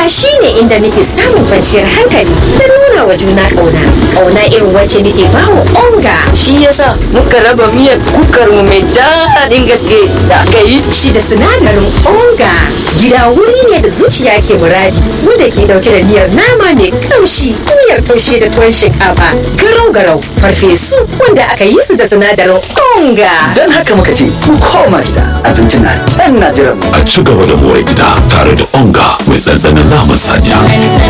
gida shine inda nake samun kwanciyar hankali da nuna wa juna ƙauna ƙauna irin wacce nake bawa onga shi yasa muka raba miyar kukar mu mai daɗin gaske da aka yi shi da sinadarin onga gida wuri ne da zuciya ke muradi wanda ke dauke da miyar nama mai kamshi miyar taushe da tuwon shinkafa garau garau farfesu wanda aka yi su da sinadarin onga Don haka muka ce, mu koma gida, abinci na can na jiran mu. a ci gaba da more gida tare da onga mai ɗanɗanon naman saniya